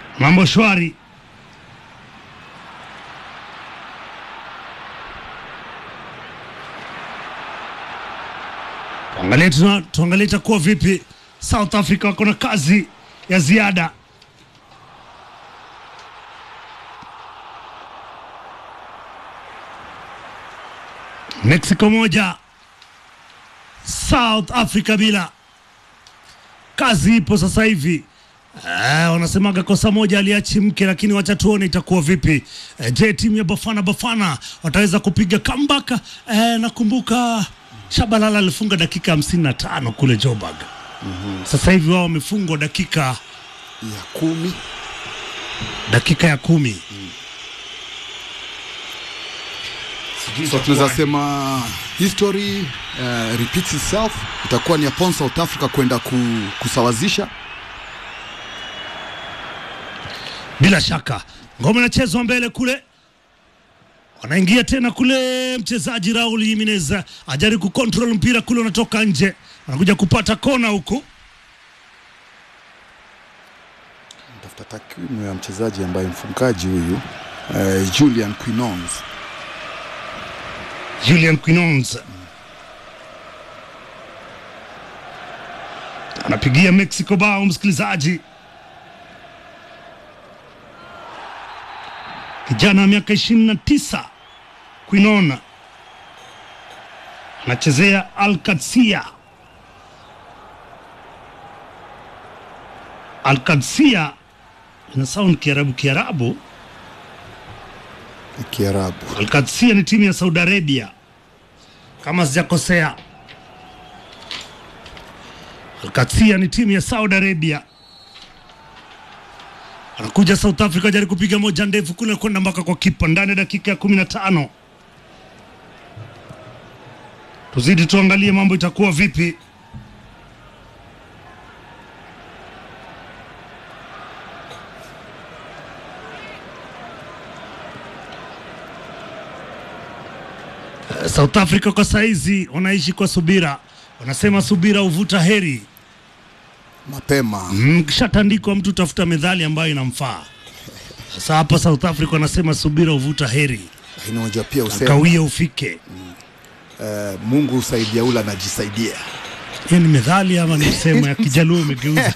Mambo shwari. Tuangalie tuna- tuangalie itakuwa vipi. South Africa wako na kazi ya ziada. Mexico moja, South Africa bila. Kazi ipo sasa hivi. Eh, wanasemaga kosa moja aliachi mke, lakini wacha tuone itakuwa vipi. Eh, je, timu ya Bafana Bafana wataweza kupiga comeback? Eh, nakumbuka Shabalala alifunga dakika hamsini na tano kule Joburg. Sasa hivi wao wamefungwa dakika ya kumi dakika ya kumi. so tunaweza sema history uh, repeats itself itakuwa ni upon South Africa kwenda ku, kusawazisha Bila shaka ngoma inachezwa mbele kule, wanaingia tena kule. Mchezaji Raul Jimenez ajaribu kucontrol mpira kule, unatoka nje, anakuja kupata kona huku. tafuta takwimu ya mchezaji ambaye mfungaji huyu uh, Julian Quinons Julian Quinons anapigia Mexico bao, msikilizaji. Kijana wa miaka ishirini na tisa Quinon anachezea Alcacia. Alcacia ina sound Kiarabu Kiarabu. Kiarabu Alcacia ni timu ya Saudi Arabia kama sijakosea. Alcacia ni timu ya Saudi Arabia. Anakuja South Africa jari kupiga moja ndefu kule kwenda mpaka kwa kipa ndani ya dakika ya kumi na tano. Tuzidi tuangalie mambo itakuwa vipi. South Africa kwa saizi wanaishi kwa subira, wanasema subira huvuta heri. mapema Mm, Kishatandikwa mtu tafuta medhali ambayo inamfaa. Sasa hapa South Africa wanasema subira huvuta heri, lakini unajua pia usema kawia ufike. uh, Mungu husaidia ule anajisaidia Hiyo ni medhali ama ni msemo ya Kijaluo umegeuza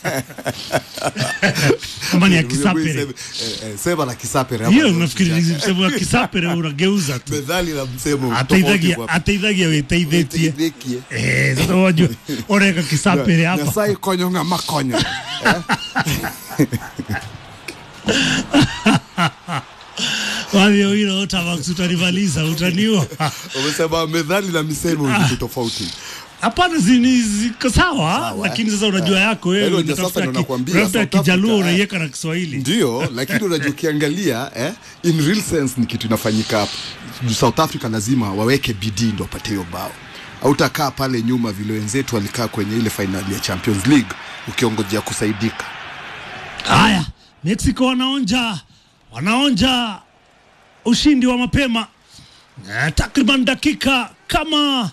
ama ni ya Kisapere? Eh, eh, sema la Kisapere hapa Hiyo ndio nafikiri ni kichaka. msemo wa Kisapere unageuza tu, methali na msemo ataithagia tofauti ataithagia weteithĩtie Teithĩkie. eh. Sasa wajua oreka Kisapere hapa Nyasaye konyonga makonyo wavyo hilo Otavax utanimaliza, utaniua. umesema methali na misemo ni vitu tofauti Hapana, zini ziko sawa, Sawa, lakini sasa unajua yako wewe Hilo ndio unatafuta sasa ndo ki- nakwambia, unatafuta South Kijaluo Africa, eh. unaiweka na Kiswahili. ndio lakini unajua ukiangalia eh, in real sense ni kitu inafanyika hapa Juu South Africa lazima waweke bidii ndo wapate hiyo bao hautakaa pale nyuma vile wenzetu walikaa kwenye ile fainali ya Champions League ukiongojea kusaidika Haya, Mexico wanaonja wanaonja ushindi wa mapema eh, takriban dakika kama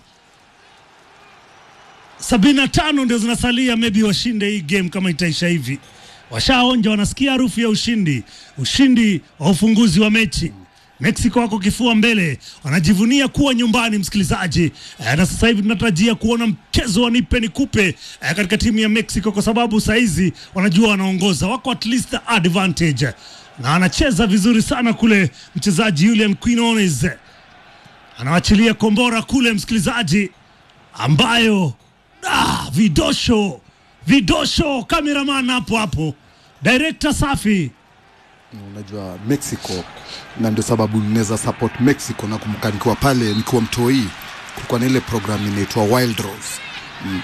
sabini na tano ndio zinasalia, maybe washinde hii game kama itaisha hivi. Washaonja, wanasikia harufu ya ushindi, ushindi wa ufunguzi wa mechi. Mexico wako kifua mbele, wanajivunia kuwa nyumbani, msikilizaji eh, na sasa hivi tunatarajia kuona mchezo wa nipe nikupe eh, katika timu ya Mexico kwa sababu saizi wanajua wanaongoza, wako at least advantage na anacheza vizuri sana kule mchezaji Julian Quinones anawachilia kombora kule, msikilizaji, ambayo ah, vidosho vidosho, cameraman hapo hapo, director safi unajua Mexico na ndio sababu ninaweza support Mexico na kumbuka nikiwa pale nikiwa mtoi kulikuwa na ile program inaitwa Wild Rose mm.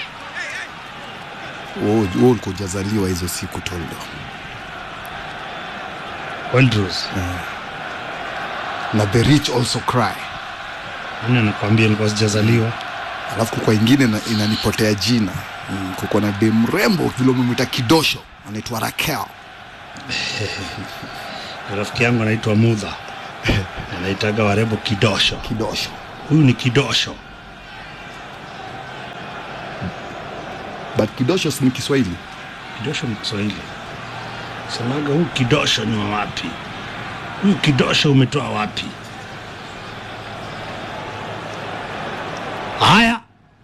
Wewe wewe ulikuwa hujazaliwa hizo siku Toldo Wildrose. na the rich also cry Nani anakuambia nilikuwa sijazaliwa? alafu kukwa ingine na- inanipotea jina mm, kuko na dem mrembo vile umemwita kidosho anaitwa Raquel Rafiki yangu anaitwa Mudha, anaitaga warembo kidosho. kidosho Huyu ni kidosho. but kidosho si ni Kiswahili Kidosho ni Kiswahili. Semaga huu kidosho ni wa wapi? Huu kidosho umetoa wapi? Haya,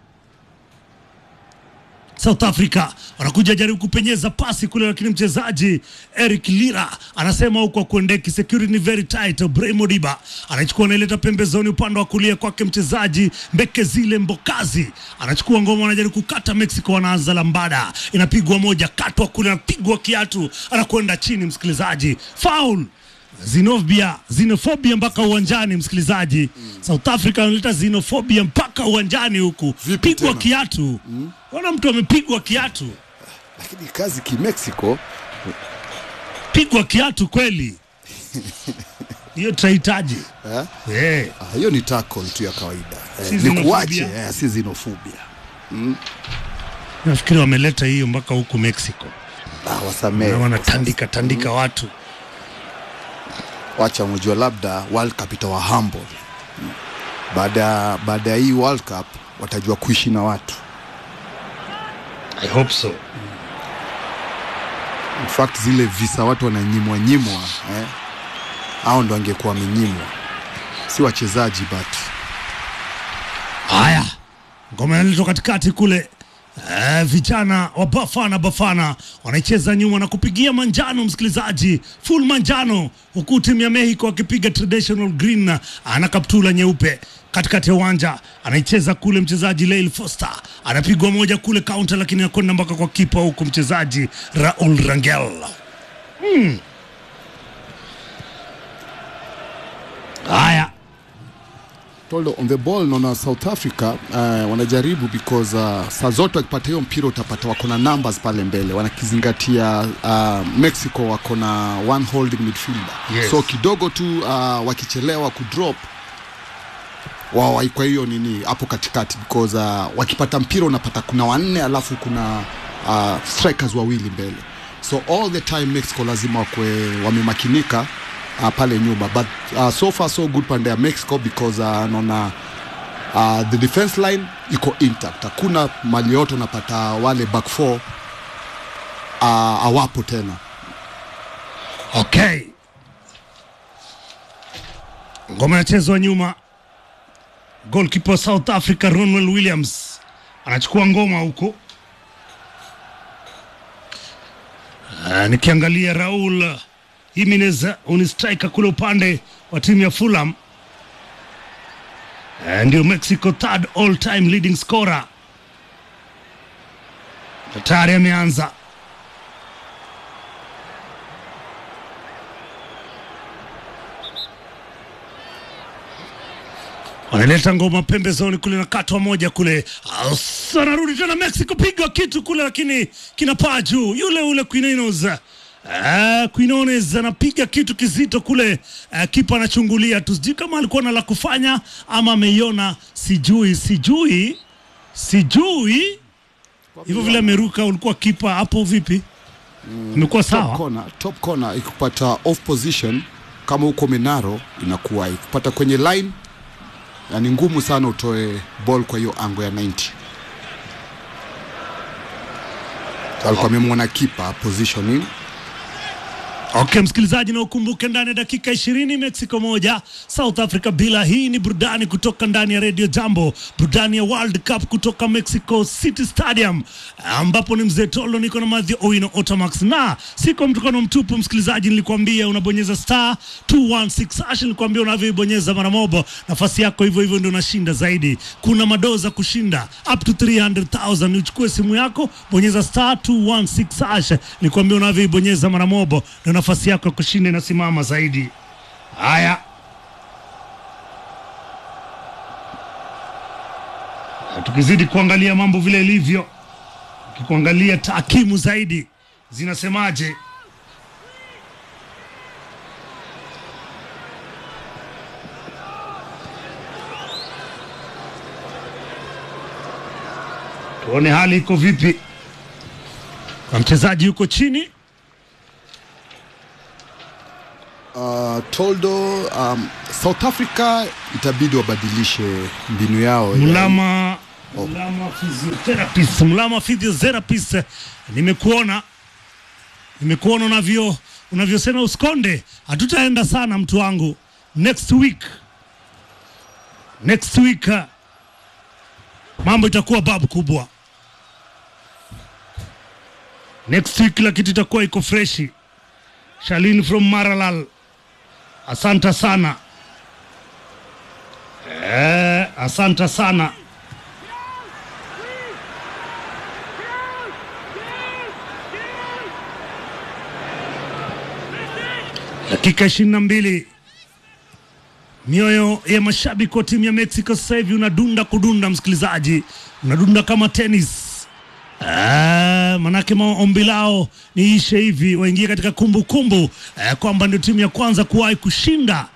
South Africa wanakuja jaribu kupenyeza pasi kule, lakini mchezaji Eric Lira anasema huko kuendeki, security ni very tight. Bremo Diba anachukua anaileta pembezoni upande wa kulia kwake, mchezaji Mbekezile Mbokazi anachukua ngoma, anajaribu kukata Mexico, wanaanza lambada, inapigwa moja, katwa kule, anapigwa kiatu, anakwenda chini, msikilizaji, foul Xenofobia, xenofobia mpaka uwanjani msikilizaji. South Africa analeta xenofobia mpaka uwanjani huku, Vipi pigwa tena? kiatu. Ona mtu amepigwa kiatu, lakini kazi kimexico pigwa kiatu kweli. Hiyo tutahitaji eh? eh. Ah, hiyo ni tackle tu ya kawaida Si eh, ni kuache xenophobia? eh, si xenophobia Nafikiri wameleta hiyo mpaka huku Mexico, ah, wasamehe na wanatandika tandika watu. wacha mjua labda World Cup itawa humble Mm. baada ya baada ya hii World Cup watajua kuishi na watu I hope so. in fact zile visa watu wananyimwa nyimwa eh? au ndo angekuwa wamenyimwa si wachezaji but Haya, ngoma inaletwa katikati kule. Eh, vijana wa Bafana Bafana wanaicheza nyuma na kupigia manjano, msikilizaji, full manjano, huku timu ya Mexico akipiga traditional green, ana kaptula nyeupe katikati ya uwanja, anaicheza kule mchezaji Leil Foster, anapigwa moja kule counter, lakini anakwenda mpaka kwa kipa huku mchezaji Raul Rangel. Haya, Toldo on the ball naona South Africa uh, wanajaribu because uh, saa zote wakipata hiyo mpira utapata wako na numbers pale mbele, wanakizingatia uh, Mexico wako na one holding midfielder Yes. so kidogo tu uh, wakichelewa kudrop wao kwa hiyo nini hapo katikati because uh, wakipata mpira unapata kuna wanne alafu kuna uh, strikers wawili mbele so all the time Mexico lazima wakwe wamemakinika uh, pale nyuma but uh, so far so good pande ya Mexico because uh, naona uh, the defense line iko intact hakuna mali yote unapata wale back four uh, awapo tena Okay, ngoma inachezwa nyuma. Goalkeeper wa South Africa Ronwell Williams anachukua ngoma huko. Ah, nikiangalia Raul Jimenez ni striker kule upande wa timu ya Fulham. Ah, ndio Mexico third all time leading scorer. Tayari ameanza wanaleta ngoma pembezoni kule na katwa moja kule, Asa, anarudi tena Mexico, piga kitu kule, lakini kinapaa juu. Yule ule Quinones uh, Quinones anapiga kitu kizito kule uh, kipa anachungulia tu, sijui kama alikuwa na la kufanya ama ameiona, sijui sijui sijui hivyo vile ameruka. Ulikuwa kipa hapo vipi? Imekuwa top sawa corner, top corner ikupata off position kama huko Menaro inakuwa ikupata kwenye line na ni ngumu sana utoe ball kwa hiyo ango ya 90 alikuwa amemwona kipa positioning Okay, msikilizaji, na ukumbuke ndani ya dakika ishirini Mexico moja South Africa bila. Hii ni burudani kutoka ndani ya Radio Jambo, burudani ya World Cup kutoka Mexico City Stadium, ambapo ni mzee Tolo, niko na Madhi Owino Otamax na siko mtukano mtupu. Msikilizaji, nilikwambia unabonyeza star 216 hash, nilikwambia unavyoibonyeza mara moja, nafasi yako hivyo hivyo ndio unashinda zaidi. Kuna madoza kushinda up to 300,000. Uchukue simu yako, bonyeza star 216 hash, nilikwambia unavyoibonyeza mara moja ndio nafasi yako ya kushinda inasimama zaidi. Haya, Na tukizidi kuangalia mambo vile ilivyo, ukikuangalia taakimu zaidi zinasemaje? Tuone hali iko vipi, na mchezaji yuko chini uh, Toldo um, South Africa itabidi wabadilishe mbinu yao ya- Mlama Mlama physiotherapist, Mlama physiotherapist, nimekuona nimekuona unavyo unavyosema usikonde, hatutaenda sana mtu wangu. Next week, next week uh, mambo itakuwa babu kubwa. Next week kila kitu itakuwa iko freshi. Shalin from Maralal, asanta sana eh, asanta sana. Dakika ishirini na mbili mioyo ya mashabiki wa timu ya Mexico sasa hivi unadunda kudunda, msikilizaji, unadunda kama tenis. Ah, manake maombi lao niishe hivi, waingie katika kumbukumbu eh, kwamba ndio timu ya kwanza kuwahi kushinda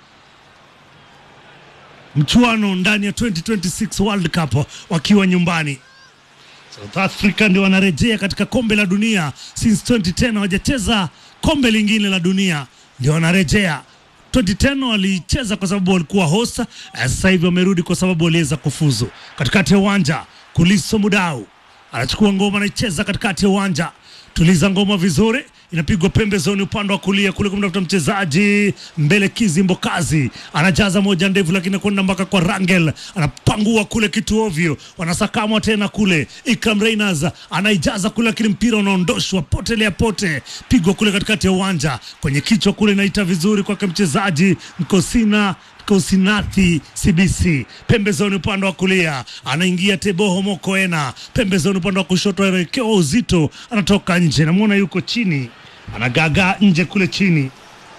mchuano ndani ya 2026 World Cup wakiwa nyumbani. South Africa ndio wanarejea katika kombe la dunia since 2010 hawajacheza kombe lingine la dunia, ndio wanarejea 2010 walicheza kwa sababu walikuwa host. eh, Sasa hivi wamerudi kwa sababu waliweza kufuzu. Katikati ya uwanja Kuliso Mudau anachukua ngoma, anaicheza katikati ya uwanja. Tuliza ngoma vizuri, inapigwa pembezoni upande wa kulia kule kumtafuta mchezaji mbele. Kizi Mbokazi anajaza moja ndefu, lakini kwenda mpaka kwa Rangel, anapangua kule kitu ovyo, wanasakamwa tena kule. Ikram Reyners anaijaza kule, lakini mpira unaondoshwa potelea pote, pigwa kule katikati ya uwanja kwenye kichwa kule, inaita vizuri kwake mchezaji Mkosina Kosinathi CBC pembezoni upande wa kulia anaingia Teboho Mokoena pembezoni upande wa kushoto, aelekewa uzito, anatoka nje, namwona yuko chini, anagagaa nje kule chini.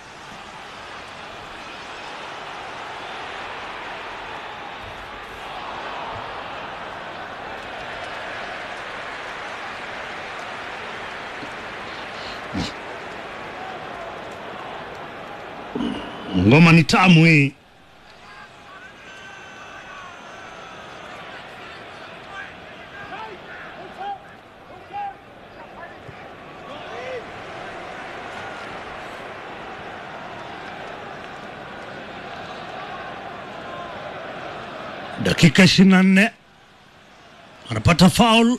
Ngoma ni tamu hii. Dakika ishirini na nne anapata faul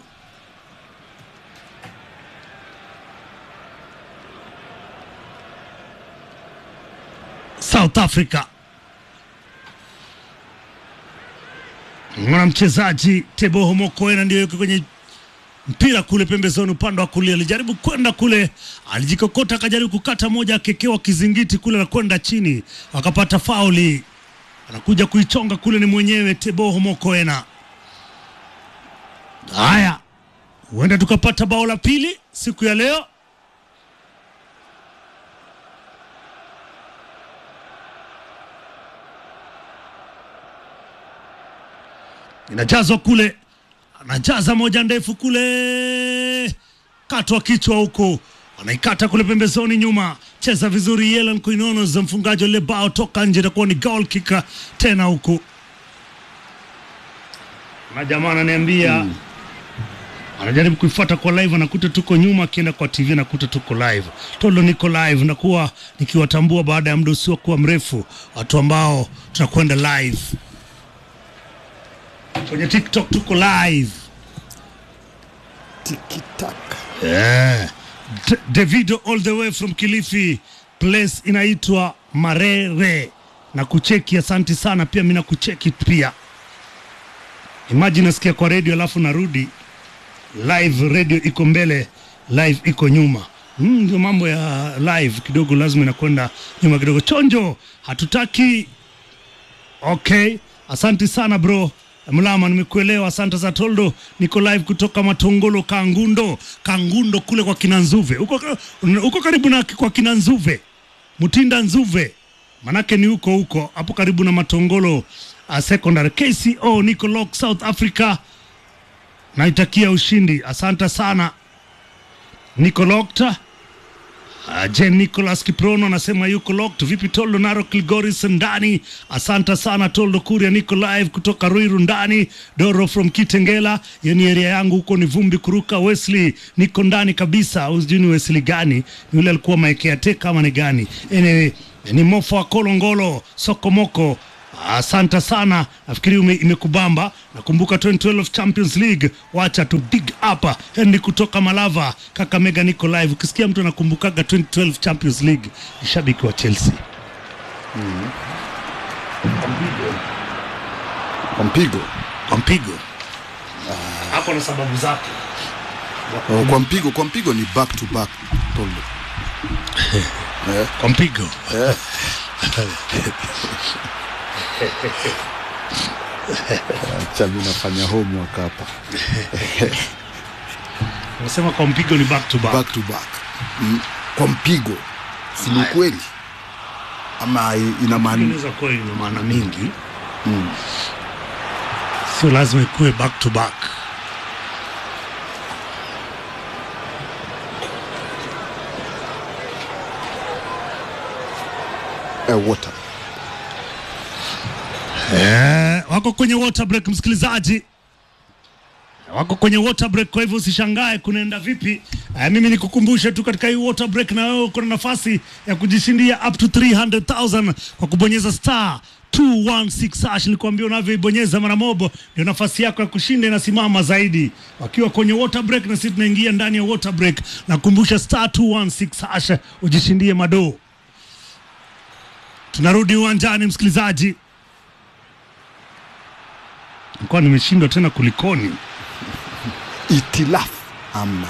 South Africa. Mwana mchezaji Teboho Mokoena ndio yuko kwenye mpira kule pembezoni upande wa kulia, alijaribu kwenda kule, alijikokota akajaribu kukata moja, akekewa kizingiti kule na kwenda chini, akapata fauli. Anakuja kuichonga kule, ni mwenyewe Teboho Mokoena. Haya, huenda tukapata bao la pili siku ya leo. inajazwa kule, anajaza moja ndefu kule, katwa kichwa huko, anaikata kule pembezoni nyuma, cheza vizuri Yelan Quinones za mfungaji wa lile bao, toka nje, itakuwa ni goal kick tena huku, na jamaa ananiambia anajaribu kuifuata kwa live, anakuta tuko nyuma, akienda kwa TV anakuta tuko live. Tolo niko live, nakuwa nikiwatambua baada ya muda usiokuwa mrefu watu ambao tunakwenda live kwenye TikTok tuko live. tikitaka Yeah. D- Davido all the way from Kilifi, place inaitwa Marere na kucheki. Asanti sana pia, mimi nakucheki pia. Imagine nasikia kwa radio alafu narudi live, radio iko mbele, live iko nyuma. Mm, ndio mambo ya live kidogo, lazima inakwenda nyuma kidogo. Chonjo, hatutaki Okay, asante sana bro Mlama, nimekuelewa. Asante za Toldo. Niko live kutoka Matongolo, Kangundo, Kangundo kule kwa kina Nzuve, uko, uko karibu na kwa kina Nzuve, Mutinda Nzuve, manake ni huko huko hapo karibu na Matongolo uh, secondary. KCO niko lock South Africa, naitakia ushindi. Asante sana, niko locked. Uh, Jen Nicholas Kiprono anasema yuko locked. Vipi Toldo Naro Kilgoris ndani? Asante sana Toldo Kuria, niko live kutoka Ruiru ndani. Doro from Kitengela, yani area yangu huko ni vumbi kuruka. Wesley niko ndani kabisa, au sijui ni Wesley gani, ni yule alikuwa maekea teka ama ni gani? Anyway, ni Mofo wa Kolongolo Sokomoko Asante sana, nafikiri ume- imekubamba. Nakumbuka 2012 Champions League, wacha tu big up Henry kutoka Malava, Kakamega, niko live. Ukisikia mtu anakumbukaga 2012 Champions League, ni shabiki wa Chelsea. kwa mpigo Kwa mpigo hapo na sababu zake. Oh, kwa mpigo kwa mpigo ni back to back Toldo. eh, Kwa mpigo acha mimi nafanya homework hapa unasema kwa mpigo ni back to back. back to back mm. kwa mpigo si ni ukweli ama i- ina maana inaweza kuwa ina maana mingi sio lazima ikuwe back to back eh, water eh, wako kwenye water break msikilizaji wako kwenye water break kwa hivyo usishangae kunaenda vipi eh, mimi nikukumbushe tu katika hii water break na wewe uko na nafasi ya kujishindia up to 300000 kwa kubonyeza star 216 hash nilikwambia unavyoibonyeza mara mobo ndio nafasi yako ya kushinda inasimama zaidi wakiwa kwenye water break na sisi tunaingia ndani ya water break nakumbusha star 216 hash ujishindie madoo tunarudi uwanjani msikilizaji nilikuwa nimeshindwa tena kulikoni itilafu amna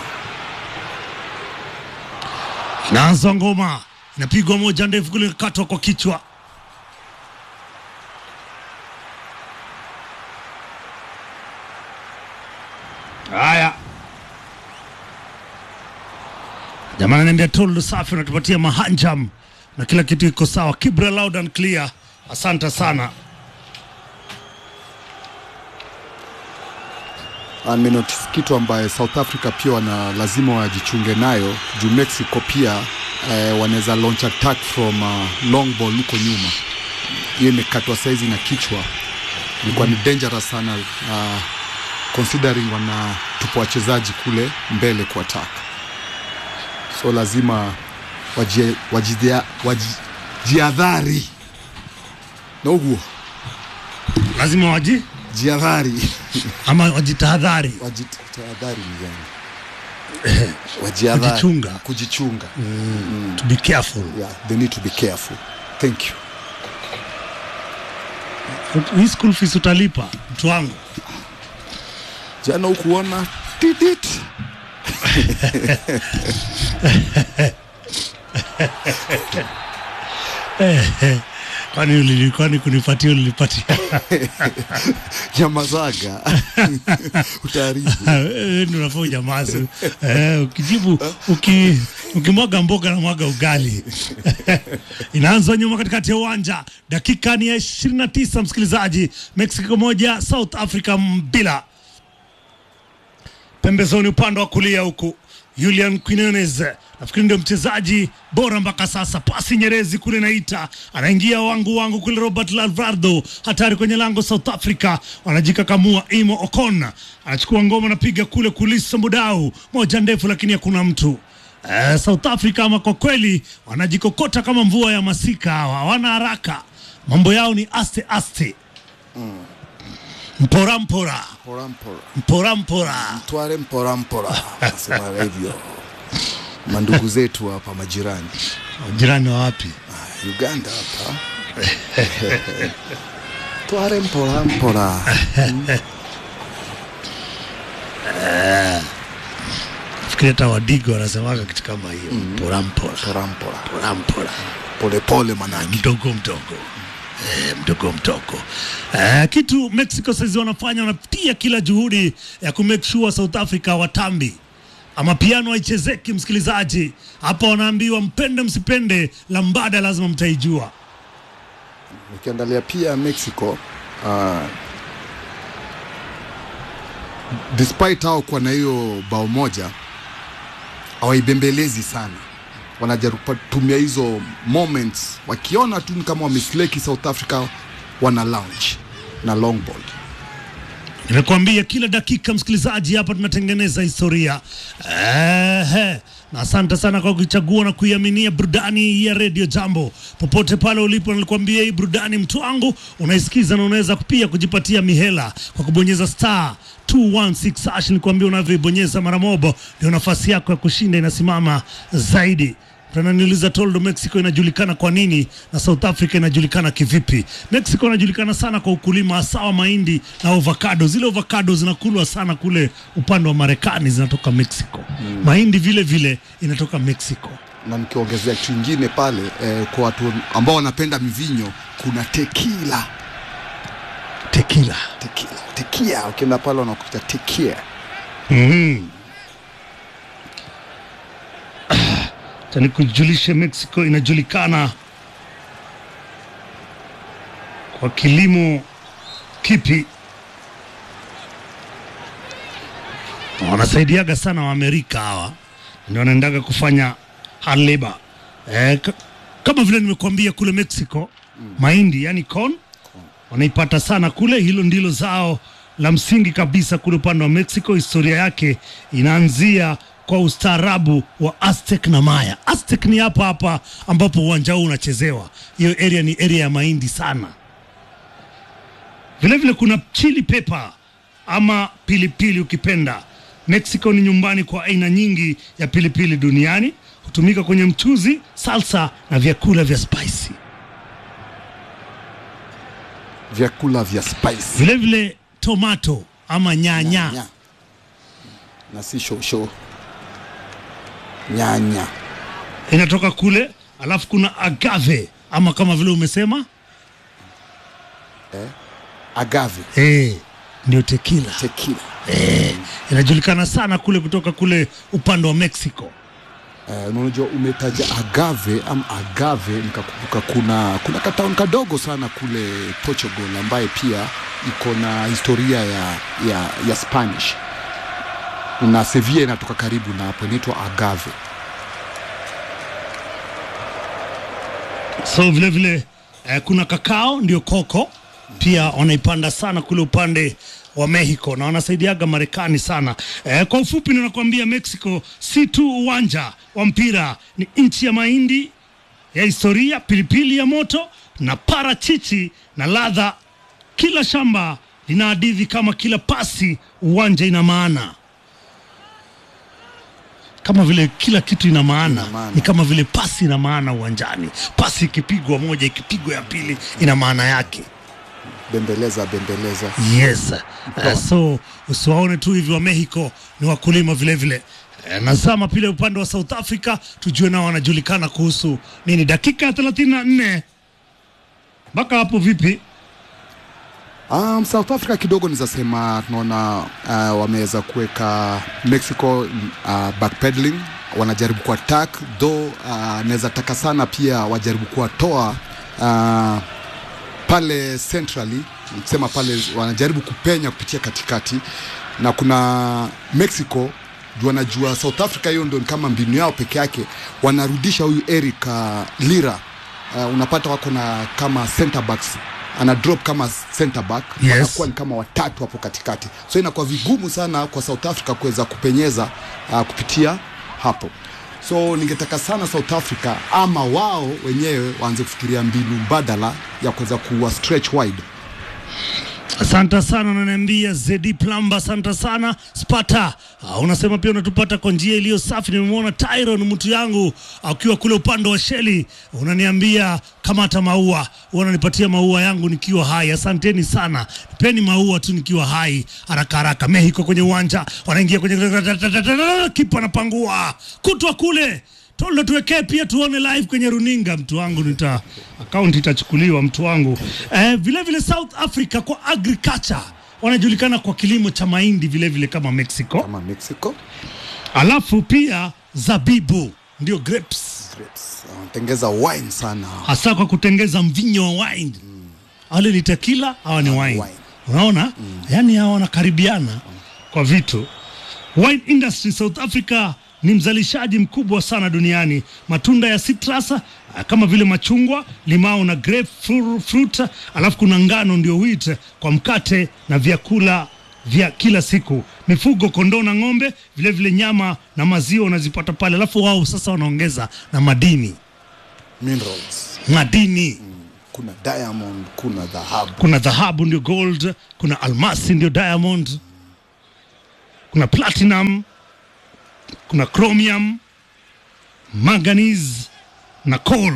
inaanza ngoma inapigwa moja ndefu kule katwa kwa kichwa haya jamaa ananiambia toldo safi unatupatia mahanjam na kila kitu iko sawa kibra loud and clear asante sana amenotis kitu ambaye south africa pia wana lazima wajichunge nayo juu mexico pia eh, wanaweza launch attack from uh, long ball huko nyuma hiyo imekatwa saizi na kichwa ilikuwa ni dangerous sana uh, considering wana tupo wachezaji kule mbele kwa attack so lazima wajie- wajidhia- wajiadhari na uguo lazima waji jiadhari ama wajitahadhari wajitahadhari ni gani wajiadhari Kujichunga. kujichunga to be careful yeah, they need to be careful thank you hii school fees utalipa mtu wangu jana ukuona titit kwani ulili- kwani kunipatia ulinipatia nyamazaga utaharibu Eh, ndio unafaa unyamaze eh, ukijibu uki, ukimwaga mboga na mwaga ugali inaanza nyuma katikati ya uwanja dakika ni ya 29 msikilizaji mexico moja south africa mbila pembezoni upande wa kulia huku Julian Quinones nafikiri ndio mchezaji bora mpaka sasa. Pasi nyerezi kule naita, anaingia wangu wangu kule. Robert Lalvardo hatari kwenye lango. South Africa wanajikakamua. Imo Ocon anachukua ngoma, anapiga kule kulisa Mudau, moja ndefu, lakini hakuna mtu eh, South Africa ama kwa kweli wanajikokota kama mvua ya masika, hawa hawana haraka, mambo yao ni aste aste, mpora mpora mpora mpora mpora mpora. tware mpora mpora nasema hivyo mandugu zetu hapa majirani Jirani wa wapi? Ah, uganda hapa tware mpora mpora Fikiri hata Wadigo wanasemaga kitu kama hiyo mpora mpora mpora mpora mpora mpora polepole manake mdogo mdogo Eh, mdogo mdogo eh, kitu Mexico saizi wanafanya wanatia kila juhudi ya kumake sure South Africa watambi ama piano haichezeki. Msikilizaji, hapa wanaambiwa mpende msipende, lambada lazima mtaijua. ukiangalia pia mexico uh, despite hao kuwa na hiyo bao moja hawaibembelezi sana wanajaribu kutumia hizo moments wakiona tu ni kama wamesleki south africa wana lounge na long ball Nimekuambia kila dakika, msikilizaji, hapa tunatengeneza historia. Ehe, na asante sana kwa kuichagua na kuiaminia burudani ya redio Jambo popote pale ulipo. Nilikwambia hii burudani, mtu wangu, unaisikiza na unaweza pia kujipatia mihela kwa kubonyeza star 216 hash. Nilikwambia unavyoibonyeza mara mobo, ndio nafasi yako ya kushinda inasimama zaidi. Tunaniuliza Toldo, Mexico inajulikana kwa nini na South Africa inajulikana kivipi? Mexico inajulikana sana kwa ukulima hasa wa mahindi na avocado. Zile avocado zinakulwa sana kule upande wa Marekani, zinatoka Mexico. Mahindi vile vile inatoka Mexico. na nikiongezea kitu ingine pale eh, kwa watu ambao wanapenda mivinyo kuna tekila Tequila. tekila tekia ukienda pale wanakuta tekia Mhm. Acha nikujulishe, Mexico inajulikana kwa kilimo kipi? Wanasaidiaga sana Waamerika hawa, ndio wanaendaga kufanya hard labor. Eh, k- kama vile nimekuambia kule Mexico mahindi yani corn wanaipata sana kule. Hilo ndilo zao la msingi kabisa kule upande wa Mexico. Historia yake inaanzia kwa ustaarabu wa Aztec na Maya. Aztec ni hapa hapa ambapo uwanja huu unachezewa. Hiyo area ni area ya mahindi sana. Vilevile vile kuna chili pepper ama pilipili ukipenda. Mexico ni nyumbani kwa aina nyingi ya pilipili duniani, hutumika kwenye mchuzi, salsa na vyakula vya spicy. vyakula vya spice Vilevile tomato ama nyanya Nyanya. na si shosho nyanya inatoka kule, alafu kuna agave ama kama vile umesema agave eh, ndio tequila tekila eh, inajulikana sana kule kutoka kule upande wa Mexico. Eh, unajua umetaja agave am agave nikakumbuka kuna kuna kataun kadogo sana kule Portugal ambaye pia iko na historia ya, ya, ya Spanish na Sevilla inatoka karibu na hapo inaitwa agave So vile vile eh, kuna kakao ndio koko pia wanaipanda sana kule upande wa Mexico na wanasaidiaga Marekani sana. Eh, kwa ufupi ninakwambia Mexico si tu uwanja wa mpira, ni nchi ya mahindi ya historia, pilipili ya moto na parachichi na ladha. Kila shamba lina hadithi kama kila pasi uwanja ina maana kama vile kila kitu ina maana, Ina maana. ni kama vile pasi ina maana uwanjani. Pasi ikipigwa moja, ikipigwa ya pili, ina maana yake. bembeleza bembeleza Yes. Uh, so usiwaone tu hivi wa Mexico ni wakulima vile vile. Uh, nazama pile upande wa South Africa tujue nao wanajulikana kuhusu nini. Dakika ya 34 mpaka hapo vipi? Um, South Africa kidogo nizasema tunaona uh, wameweza kuweka Mexico uh, backpedaling, wanajaribu ku attack though uh, naweza taka sana pia wajaribu kuwatoa uh, pale centrally, nikisema pale wanajaribu kupenya kupitia katikati, na kuna Mexico juu wanajua South Africa, hiyo ndio ni kama mbinu yao peke yake, wanarudisha huyu Eric uh, Lira uh, unapata wako na kama center backs ana drop kama center back Yes. wanakuwa ni kama watatu hapo katikati, so inakuwa vigumu sana kwa South Africa kuweza kupenyeza uh, kupitia hapo. So ningetaka sana South Africa ama wao wenyewe waanze kufikiria mbinu mbadala ya kuweza kuwa stretch wide. Asante sana, unaniambia Zedi Plamba, asante sana Spata. Uh, unasema pia unatupata kwa njia iliyo safi. Nimemwona Tyron mtu yangu akiwa kule upande wa Sheli, unaniambia kamata maua, unanipatia maua yangu nikiwa hai. Asanteni sana, nipeni maua tu nikiwa hai, haraka haraka. Mexico kwenye uwanja wanaingia kwenye kipa anapangua kutwa kule Toldo, tuwekee pia tuone live kwenye runinga, mtu wangu, nita akaunti itachukuliwa, mtu wangu. Eh, vile vile South Africa kwa agriculture wanajulikana kwa kilimo cha mahindi vile vile kama Mexico, Kama Mexico alafu pia zabibu ndio grapes, grapes wanatengeza wine sana. hasa kwa kutengeza mvinyo wa wine. Wale ni tequila, hawa ni wine. wine. Unaona, yani hawa wanakaribiana kwa vitu. Wine industry South Africa ni mzalishaji mkubwa sana duniani. Matunda ya citrus ah, kama vile machungwa, limao na grapefruit, alafu kuna ngano ndio wheat kwa mkate na vyakula vya kila siku, mifugo, kondoo na ng'ombe, vile vile nyama na maziwa unazipata pale, alafu wao sasa wanaongeza na madini minerals madini kuna diamond kuna dhahabu kuna dhahabu ndio gold, kuna almasi ndio diamond, kuna platinum, kuna chromium, manganese na coal.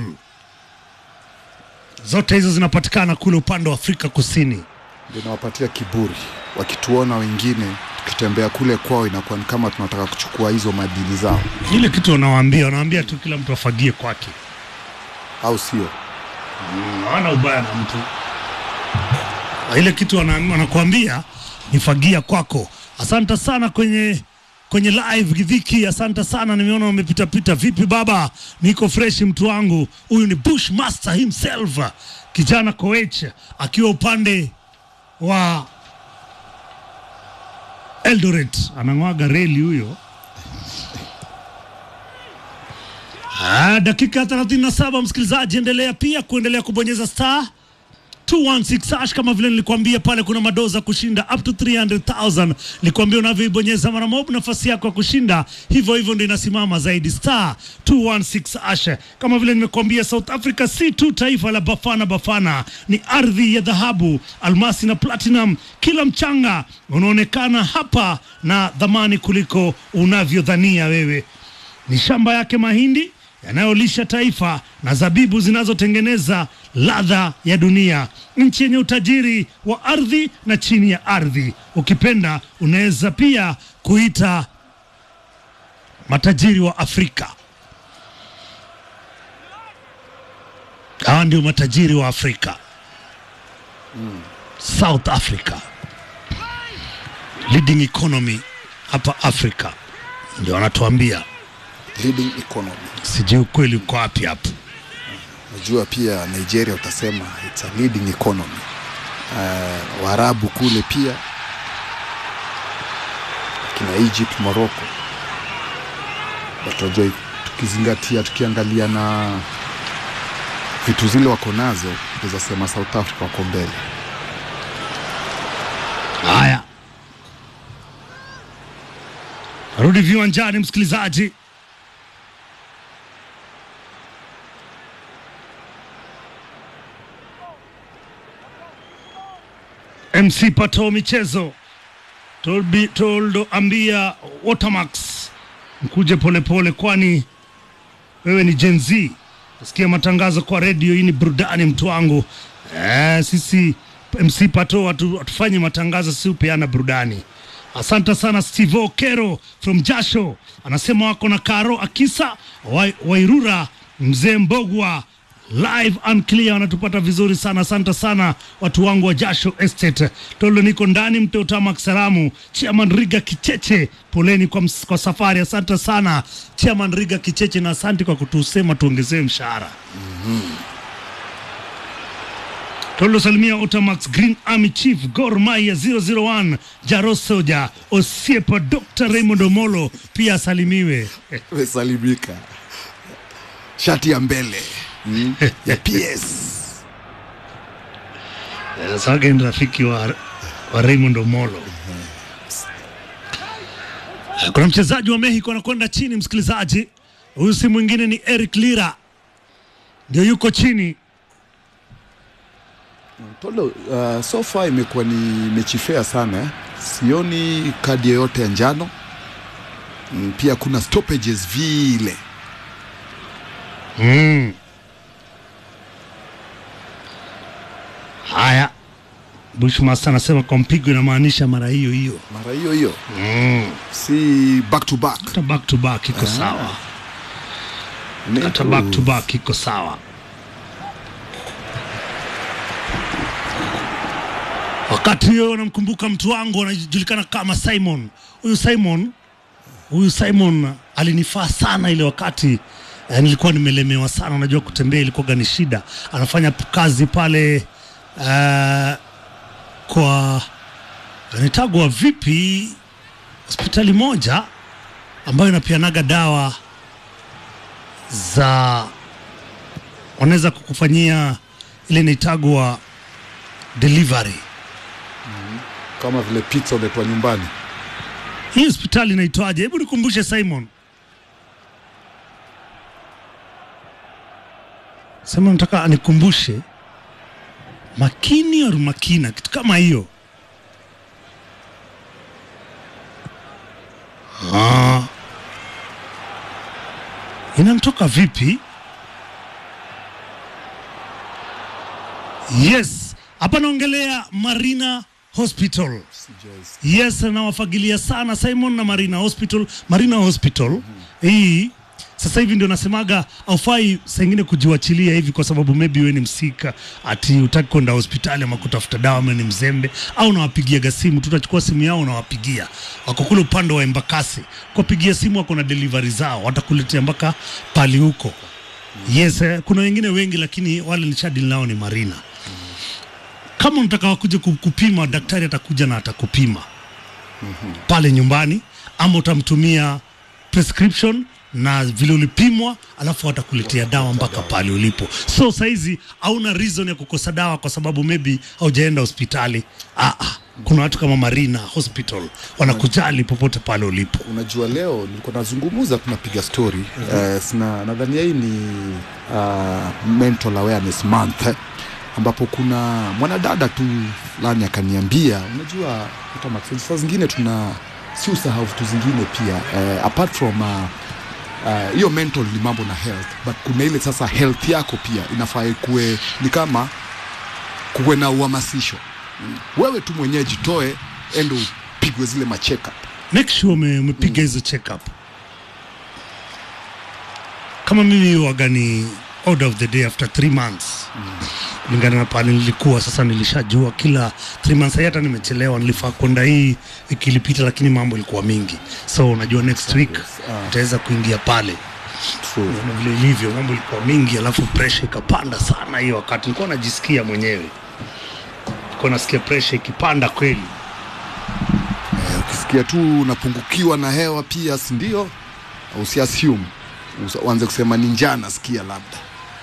Zote hizo zinapatikana kule upande wa Afrika Kusini. ndio inawapatia kiburi wakituona wengine tukitembea kule kwao inakuwa ni kama tunataka kuchukua hizo madini zao Ile kitu wanawaambia, wanawaambia tu kila mtu afagie kwake, au sio hawana ubaya na mtu. Na Ile kitu wana- wanakuambia ni fagia kwako. Asante sana kwenye kwenye live Gidhiki, asante sana, nimeona umepita pita. Vipi baba? Niko fresh mtu wangu. Huyu ni Bushmaster himself, kijana Koech akiwa upande wa Eldoret, anang'waga reli huyo. Ah, dakika 37 msikilizaji, endelea pia kuendelea kubonyeza star 216 hash kama vile nilikwambia pale, kuna madoza kushinda up to 300,000. Nilikwambia unavyoibonyeza mara moja nafasi yako ya kushinda hivyo hivyo ndio inasimama zaidi, star 216 hash. Kama vile nimekuambia, South Africa si tu taifa la Bafana Bafana, ni ardhi ya dhahabu, almasi na platinum. Kila mchanga unaonekana hapa na dhamani kuliko unavyodhania wewe ni shamba yake mahindi yanayolisha taifa na zabibu zinazotengeneza ladha ya dunia, nchi yenye utajiri wa ardhi na chini ya ardhi. Ukipenda unaweza pia kuita matajiri wa Afrika. Hawa ndio matajiri wa Afrika, South Africa, leading economy hapa Afrika, ndio wanatuambia. leading economy Sijui ukweli uko wapi hapo. najua pia nigeria utasema it's a leading economy uh, waarabu kule pia kina egypt morocco watajua tukizingatia tukiangalia na vitu zile wako nazo naweza sema south africa wako mbele Haya, rudi viwanjani, msikilizaji. MC Pato michezo Tolbi- toldo ambia Watermax mkuje polepole, kwani wewe ni Gen Z. Sikia matangazo kwa redio, hii ni burudani mtu wangu. Eh, sisi MC Pato hatu- hatufanyi matangazo, si upeana burudani. Asante sana Steve Okero from Jasho anasema wako na Karo Akisa Wai- Wairura mzee Mbogwa live and clear wanatupata vizuri sana. Asante sana watu wangu wa Jasho Estate. Tolo niko ndani Mteotama Salamu. Chairman Riga Kicheche, poleni kwa, ms- kwa safari. Asante sana Chairman Riga Kicheche, na asante kwa kutusema tuongezewe mshahara. Tolo salimia Otamax Green Army Chief Gor Mahia 001 Jaro Soja Osiepa Dr. Raymond Omolo pia asalimiwe. mesalimika shati ya mbele mm, ya ps Sasa ni rafiki wa, wa Raymond Omolo. Kuna mchezaji wa Mexico anakwenda chini, msikilizaji. Huyu si mwingine ni Eric Lira, ndio yuko chini. Tolo, uh, so far imekuwa ni mechi fair sana eh. Sioni kadi yoyote ya njano mm, pia kuna stoppages vile Mm. Haya, Bushmaster anasema kwa mpigo inamaanisha mara hiyo hiyo, mara hiyo hiyo mm. si back to back hata back to back iko sawa, hata Neto- back to back iko sawa. Wakati huyo namkumbuka mtu wangu anajulikana kama Simon. Huyu Simon, huyu Simon alinifaa sana ile wakati eh, nilikuwa nimelemewa sana. Unajua kutembea ilikuwa ni shida. Anafanya p- kazi pale eh, kwa anitagwa vipi, hospitali moja ambayo inapianaga dawa za wanaweza kukufanyia ile inaitagwa delivery kama vile pizza uletwa nyumbani. Hii hospitali inaitwaje? Hebu nikumbushe Simon. Sema nataka anikumbushe makini au makina, kitu kama hiyo. Ah. Inamtoka vipi? Yes, hapa naongelea Marina Hospital. Sijais- Yes, nawafagilia sana Simon na Marina Hospital. Marina Hospital hii sasa hivi ndio nasemaga aufai saa ingine kujiwachilia hivi, kwa sababu maybe wewe ni msika, ati utaki kwenda hospitali ama kutafuta dawa, ama ni mzembe, au unawapigiaga simu, tutachukua simu yao, unawapigia, wako kule upande wa Embakasi, kwapigia simu, wako na delivery zao, watakuletea mpaka pali huko. Yes, eh, kuna wengine wengi, lakini wale nishadili nao ni Marina kama unataka wakuja ku- kupima, daktari atakuja na atakupima pale nyumbani, ama utamtumia prescription na vile ulipimwa, alafu atakuletea dawa mpaka pale ulipo. So saizi hauna reason ya kukosa dawa kwa sababu maybe haujaenda hospitali. Ah, ah. Kuna watu kama Marina Hospital wanakujali popote pale ulipo. Unajua, leo nilikuwa nazungumuza, tunapiga story eh, sina nadhania hii ni uh, mental awareness month eh, ambapo kuna mwanadada tu fulani akaniambia, unajua hata Max, saa zingine tuna si usahau vitu zingine pia eh, apart from uh, uh, hiyo mental ni mambo na health but kuna ile sasa health yako pia inafaa ikuwe ni kama kuwe na uhamasisho Mm. wewe tu mwenyewe jitoe endo upigwe zile macheka make sure ume, umepiga hizo check up kama mimi waga ni order of the day after three months kulingana na pale nilikuwa sasa nilishajua kila three months hata nimechelewa nilifaa kwenda hii wiki ilipita lakini mambo ilikuwa mingi so unajua next week Ah. utaweza kuingia pale True. na vile ilivyo mambo ilikuwa mingi alafu pressure ikapanda sana hiyo wakati nilikuwa najisikia mwenyewe nilikuwa nasikia pressure ikipanda kweli Eh, ukisikia tu unapungukiwa na hewa pia si ndio usiassume Usa- uanze kusema ni njaa nasikia labda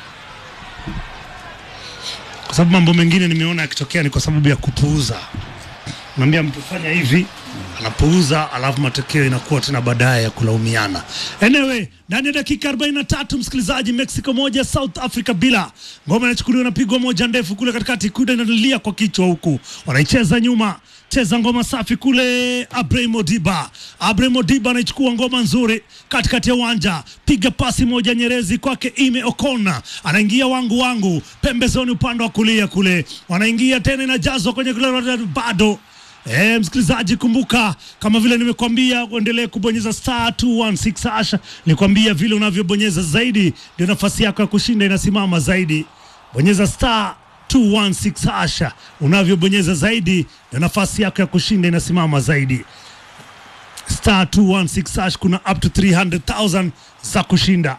kwa sababu mambo mengine nimeona yakitokea ni kwa sababu ya kupuuza. Naambia mtu fanya hivi, anapuuza, alafu matokeo inakuwa tena baadaye ya kulaumiana. Anyway, ndani ya dakika 43 msikilizaji, Mexico moja South Africa bila ngoma inachukuliwa, inapigwa moja ndefu kule katikati, kuda inalia kwa kichwa huku, wanaicheza nyuma cheza ngoma safi kule. Abraham Diba, Abraham Diba anaichukua ngoma nzuri katikati ya uwanja, piga pasi moja nyerezi kwake Ime Okona, anaingia wangu wangu pembezoni upande wa kulia kule, wanaingia tena, inajazwa kwenye kule bado E, msikilizaji kumbuka, kama vile nimekuambia uendelee kubonyeza star 216 hasha. Nikwambia vile unavyobonyeza zaidi ndio nafasi yako ya kushinda inasimama zaidi. Bonyeza star 216 hasha, unavyobonyeza zaidi ndio nafasi yako ya kushinda inasimama zaidi. Star 216 hash, kuna up to 300,000 za kushinda.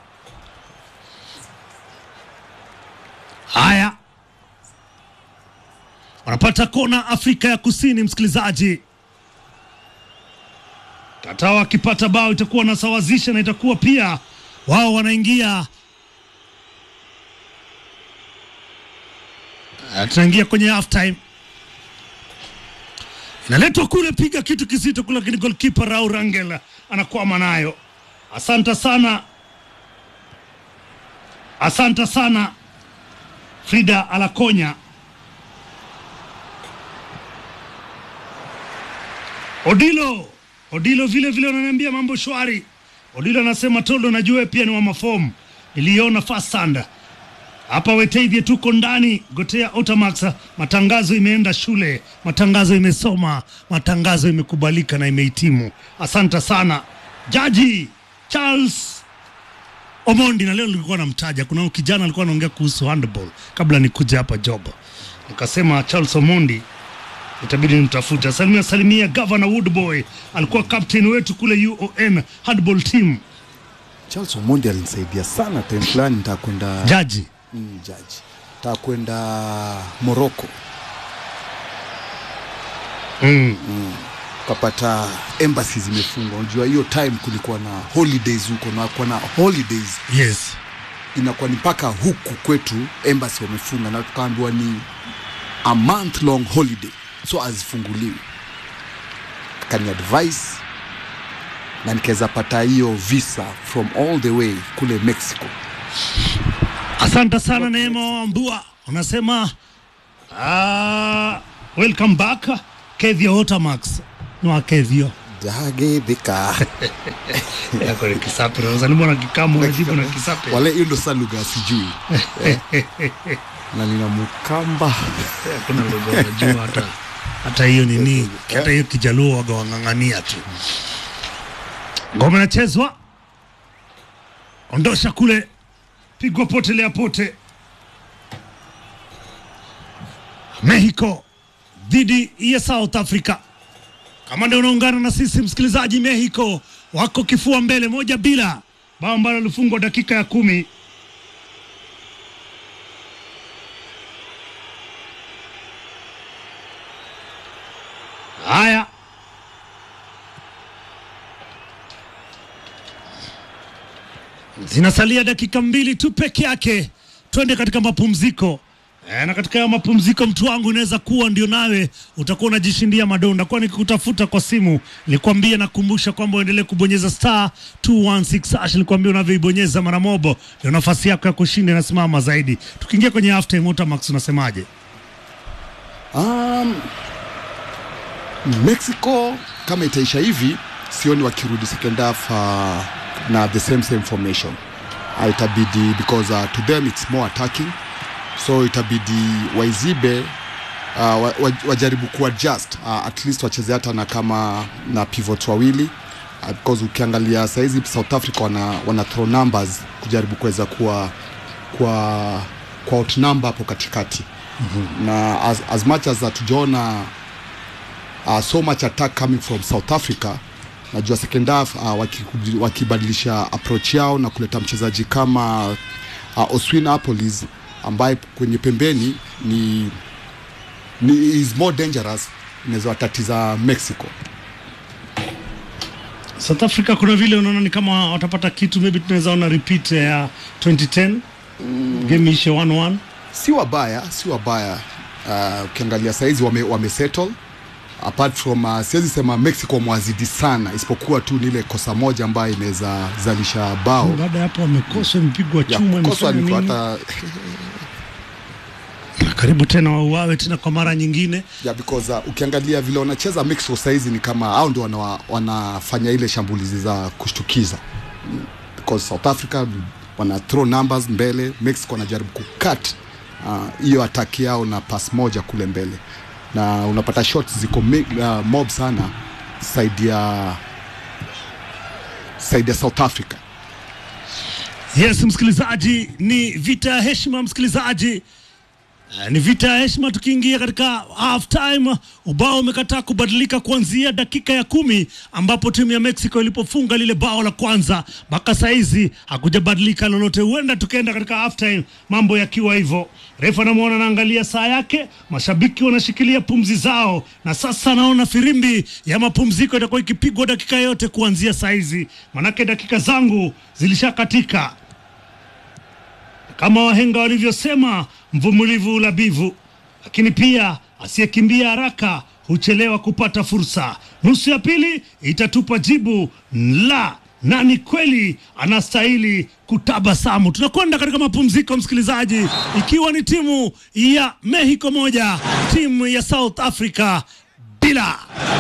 Haya, wanapata kona Afrika ya Kusini, msikilizaji. Tatawa akipata bao itakuwa wanasawazisha na itakuwa pia wao wanaingia Ah, tunaingia kwenye half time, inaletwa kule, piga kitu kizito kule, lakini golkipa Raul Rangel anakwama nayo. Asante sana, asante sana Frida Alakonya. Odilo Odilo vile vile wananiambia mambo shwari. Odilo anasema Toldo, najua wewe pia ni wa mafomu, niliona fasanda hapa Weteithie, tuko ndani Gotea Otamax. Matangazo imeenda shule, matangazo imesoma, matangazo imekubalika na imehitimu. Asante sana Jaji Charles Omondi, na leo nilikuwa namtaja, kuna kijana alikuwa anaongea kuhusu handball kabla nikuja hapa job, nikasema Charles Omondi itabidi nimtafute. Salimia salimia Governor Woodboy, alikuwa captain wetu kule UON handball team. Charles Omondi alinisaidia sana time fulani nitakwenda Jaji mm, jaji nitakwenda Morocco mm. ukapata embassy zimefungwa. Unajua hiyo time kulikuwa na holidays huko na kuwa na holidays yes inakuwa ni mpaka huku kwetu embassy wamefunga, na tukaambiwa ni a month long holiday, so hazifunguliwi. akani advice na nikaweza pata hiyo visa from all the way kule Mexico. Asante sana Neema Wambua, unasema uh, welcome back Kevio Otamax nwa Kevio Dagedhika yako ni kisape, unazaliwa na kikamu unajibu na kisape. wale, hiyo ndo saa lugha sijui na nina mukamba Hakuna lugha unajua hata hata hiyo nini, hata hiyo kijaluo waga wang'ang'ania tu. Ngoma inachezwa, ondosha kule, pigwa potelea pote. Mexico dhidi ya South Africa. Kama ndio unaungana na sisi msikilizaji, Mexico wako kifua mbele moja bila, bao ambalo lilifungwa dakika ya kumi. Haya, zinasalia dakika mbili tu peke yake, twende katika mapumziko. E, na katika ya mapumziko mtu wangu inaweza kuwa ndio nawe utakuwa unajishindia madonda, kwa nikikutafuta kwa simu nilikwambia, nakumbusha kwamba uendelee kubonyeza star 216 hash. Nilikwambia unavyoibonyeza mara mobo ndio nafasi yako ya kushinda inasimama zaidi. Tukiingia kwenye half time, Otamax unasemaje? Um, Mexico kama itaisha hivi, sioni wakirudi second half uh, na the same same formation. Uh, itabidi because uh, to them it's more attacking, so itabidi waizibe uh, wa, wa, wajaribu kuadjust uh, at least wacheze hata na kama na pivot wawili uh, because ukiangalia saizi South Africa wana, wana throw numbers kujaribu kuweza kuwa kwa kwa outnumber hapo katikati mm-hmm. na as, as much as hatujaona uh, so much attack coming from South Africa najua second half uh, waki- wakibadilisha approach yao na kuleta mchezaji kama uh, Oswin Apolis ambaye kwenye pembeni ni, ni is more dangerous inaweza watatiza Mexico South Africa kuna vile unaona ni kama watapata kitu, maybe tunaweza ona repeat ya 2010 game ishe 1-1. si wabaya si wabaya uh, ukiangalia saizi wame, wame settle apart from uh, siwezi sema Mexico mwazidi sana isipokuwa tu ni ile kosa moja ambayo inaweza zalisha bao Baada ya hapo wamekoswa, imepigwa ya chuma, kukoswa imefanya ni nini? hata karibu tena wauawe tena kwa mara nyingine. yeah, because uh, ukiangalia vile wanacheza Mexico saizi ni kama hao ndio wana, wanafanya ile shambulizi za kushtukiza Mm, because South Africa wana throw numbers mbele, Mexico wanajaribu kucut uh, hiyo attack yao na pass moja kule mbele, na unapata shots ziko mi- uh, mob sana side ya side ya South Africa. Yes, msikilizaji, ni vita ya heshima msikilizaji. Eh, ni vita ya heshima tukiingia katika half time. Ubao umekataa kubadilika kuanzia dakika ya kumi ambapo timu ya Mexico ilipofunga lile bao la kwanza mpaka saizi hakujabadilika lolote. Huenda tukaenda katika half time mambo yakiwa hivyo. Refa anamwona anaangalia saa yake, mashabiki wanashikilia pumzi zao, na sasa naona firimbi ya mapumziko itakuwa ikipigwa dakika yote kuanzia saizi, manake dakika zangu zilishakatika kama wahenga walivyosema, mvumilivu ulabivu, lakini pia asiyekimbia haraka huchelewa kupata fursa. Nusu ya pili itatupa jibu la nani kweli anastahili kutabasamu. Tunakwenda katika mapumziko, msikilizaji, ikiwa ni timu ya Mexico moja, timu ya South Africa bila.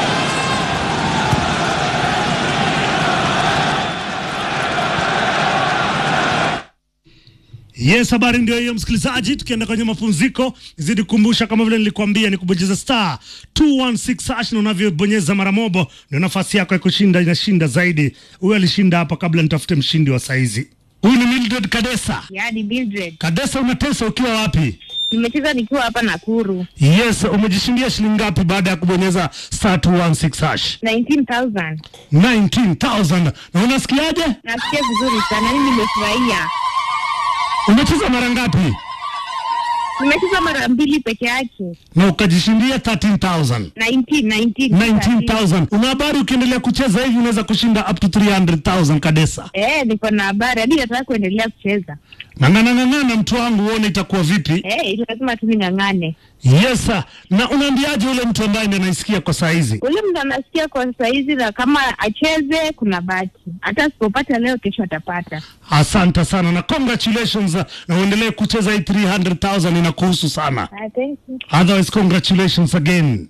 Yes, habari ndio hiyo msikilizaji. Tukienda kwenye mapumziko, zidi kukumbusha kama vile nilikwambia, ni kubonyeza star 216 hash, na unavyobonyeza mara mobo ndio nafasi yako ya kushinda inashinda zaidi. Huyu alishinda hapa kabla nitafute mshindi wa saizi. Huyu ni Mildred Kadesa. Yaani Mildred, Kadesa, unatesa ukiwa wapi? nimecheza nikiwa hapa Nakuru. Yes, umejishindia shilingi ngapi baada ya kubonyeza star 216 hash? 19,000. 19,000. Na unasikiaje? Nasikia vizuri sana, mimi nimefurahia. Umecheza mara ngapi? Nimecheza mara mbili peke yake. Na ukajishindia 13,000. 19, 19. 19,000. Una habari ukiendelea kucheza hivi unaweza kushinda up to 300,000 Kadesa. Eh, niko na habari hadi nataka kuendelea kucheza. Ng'ang'ana ng'ang'ana, mtu wangu, uone itakuwa vipi. Eh, lazima tu ning'ang'ane. Yes, sir. na unaambiaje ule mtu ambaye ndiye anaisikia kwa saa hizi? Ule mtu anasikia kwa saizi, na kama acheze, kuna bahati. Hata asipopata leo, kesho atapata. Asante sana na congratulations, uh, na uendelee kucheza hii 300,000 inakuhusu sana. Ah, thank you. Otherwise, congratulations again.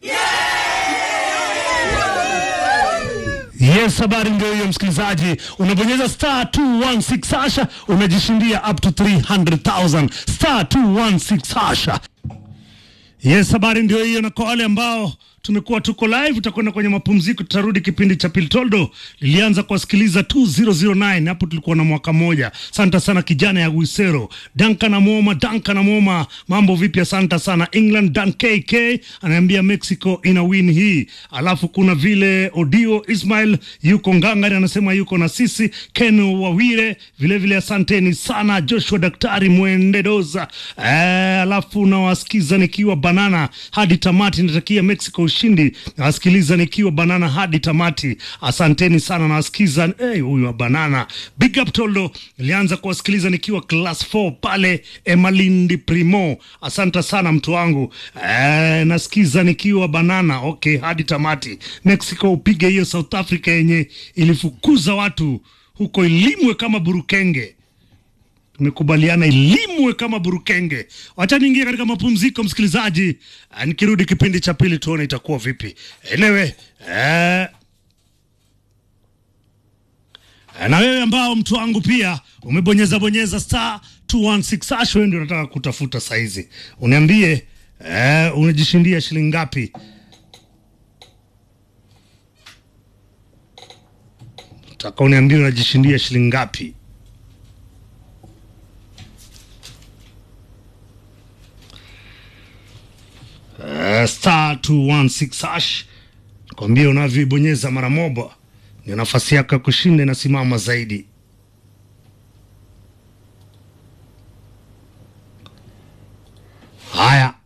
Yes, habari ndio hiyo msikilizaji, unabonyeza star 216 hasha, unajishindia up to 300,000 star 216 hasha. Yes, habari ndio hiyo, na kwa wale ambao tumekuwa tuko live, tutakwenda kwenye mapumziko, tutarudi kipindi cha Piltoldo. Lilianza kuwasikiliza 2009 hapo tulikuwa na mwaka mmoja. Asante sana kijana ya Wisero, Duncan Amoma, Duncan Amoma, mambo vipi? Asante sana England, Dan KK anaambia Mexico ina win hii. Alafu kuna vile Odio Ismail yuko Ngangari anasema yuko na sisi, Ken Wawire vile vile, asanteni sana Joshua Daktari Mwendedoza. Eh, alafu nawasikiza nikiwa banana hadi tamati, natakia Mexico ushindi. Nawasikiliza nikiwa banana hadi tamati, asanteni sana. Nawasikiza eh, huyu wa banana, big up Toldo. Nilianza kuwasikiliza nikiwa class 4 pale Emalindi Primo, asante sana mtu wangu. Eh, nasikiza nikiwa banana, okay, hadi tamati. Mexico upige hiyo South Africa yenye ilifukuza watu huko Ilimwe kama burukenge tumekubaliana ilimwe kama burukenge. Wacha niingie katika mapumziko, msikilizaji. Ah, Nikirudi kipindi cha pili tuone itakuwa vipi. Enewe eh, na wewe ambao mtu wangu pia umebonyeza bonyeza star 216 hash, wewe ndio unataka kutafuta saizi, uniambie eh, unajishindia shilingi ngapi? Nataka uniambie unajishindia shilingi ngapi? Uh, star 216 hash kwambia unavyoibonyeza mara moja ndio nafasi yako ya kushinda inasimama zaidi. Haya,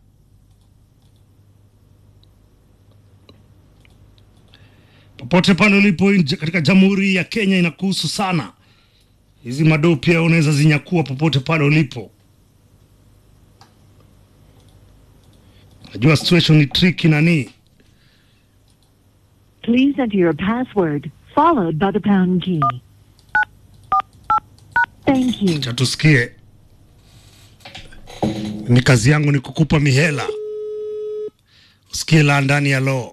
popote pale ulipo nje katika Jamhuri ya Kenya inakuhusu sana. Hizi madoo pia unaweza zinyakua popote pale ulipo. Najua situation ni tricky nani Please enter your password followed by the pound key. Thank you. cha tusikie. Ni kazi yangu ni kukupa mihela, usikie la ndani ya loo.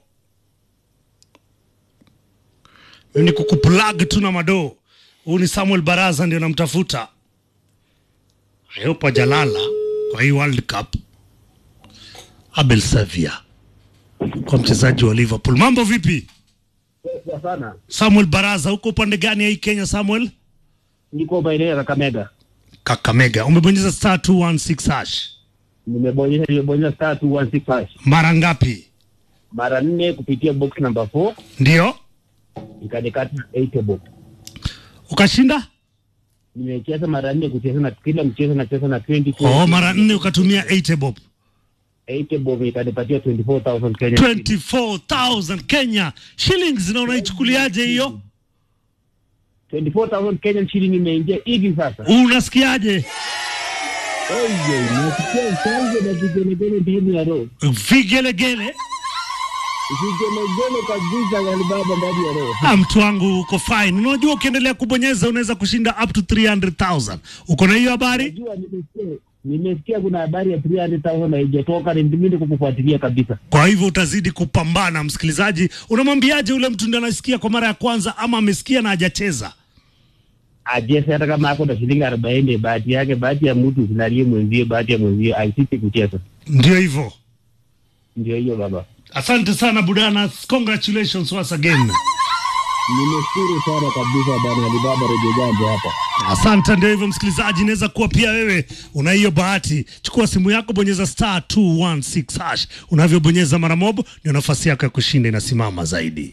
Mimi ni kukuplug tu na madoo. Huyu ni Samuel Baraza ndio namtafuta. I hope hajalala kwa hii World Cup. Abel Savia kwa mchezaji wa Liverpool. Mambo vipi? sana Samuel Baraza, uko upande gani ya hii Kenya Samuel? niko maeneo ya Kakamega. Kakamega. Umebonyeza star 216 hash. Nimebonyeza nimebonyeza star 216 hash Mara ngapi? mara nne kupitia box number 4 Ndio ikanikata 8 box. ukashinda? Nimecheza mara nne kucheza na kila mchezo nacheza na 20 Oh, mara nne ukatumia 8 bob. 8 bob ikanipatia 24000 Kenya. shillings. 24,000 Kenya shillings, na unaichukuliaje hiyo? 24000 Kenya shilling imeingia hivi sasa. Unasikiaje? Oye, nasikia chanzo na vigelegele ndani ya roho. Vigelegele. Vigelegele kabisa ya baba ndani ya roho. Ah, mtu wangu uko fine. Unajua ukiendelea kubonyeza unaweza kushinda up to 300,000. Uko na hiyo habari? Najua nimesikia nimesikia kuna habari ya 300000 haijatoka, ni mimi kukufuatilia kabisa. Kwa hivyo utazidi kupambana, msikilizaji. Unamwambiaje ule mtu ndiye anasikia kwa mara ya kwanza ama amesikia na hajacheza? ajese hata kama ako na shilingi arobaini, bahati yake, bahati ya mtu sinalie mwenzie, bahati ya mwenzie aisiti kucheza. Ndio hivyo. Ndio hiyo baba, Asante sana Budana, congratulations once again. nimeshukuru sana kabisa bana Alibaba Redio Jambo hapa. Asante. Ndio hivyo msikilizaji, inaweza kuwa pia wewe una hiyo bahati. Chukua simu yako, bonyeza star 216 hash. Unavyobonyeza mara moja, ndio nafasi yako ya kushinda inasimama zaidi.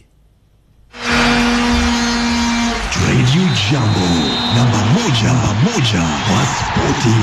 Radio Jambo namba moja, namba moja kwa spoti.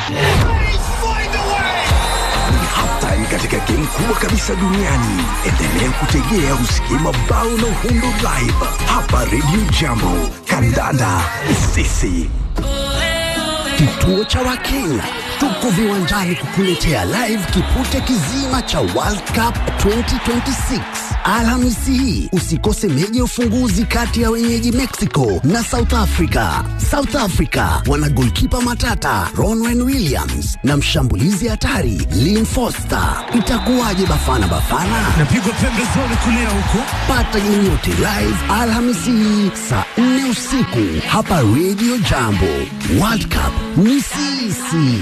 Ni halftime katika game kubwa kabisa duniani. Endelea kutegea usikie mabao na uhundo live hapa Radio Jambo. Kandanda sisi, kituo cha Wakenya tuko viwanjani kukuletea live kipute kizima cha World Cup 2026 Alhamisi hii. Usikose meji ya ufunguzi kati ya wenyeji Mexico na South Africa. South Africa wana golkipa matata Ronwen Williams na mshambulizi hatari Lynn Foster. Itakuwaje Bafana Bafana? Napigwa pembezoni kulia huko. Pata game yote live Alhamisi hii saa 4 usiku hapa Radio Jambo. World Cup ni sisi.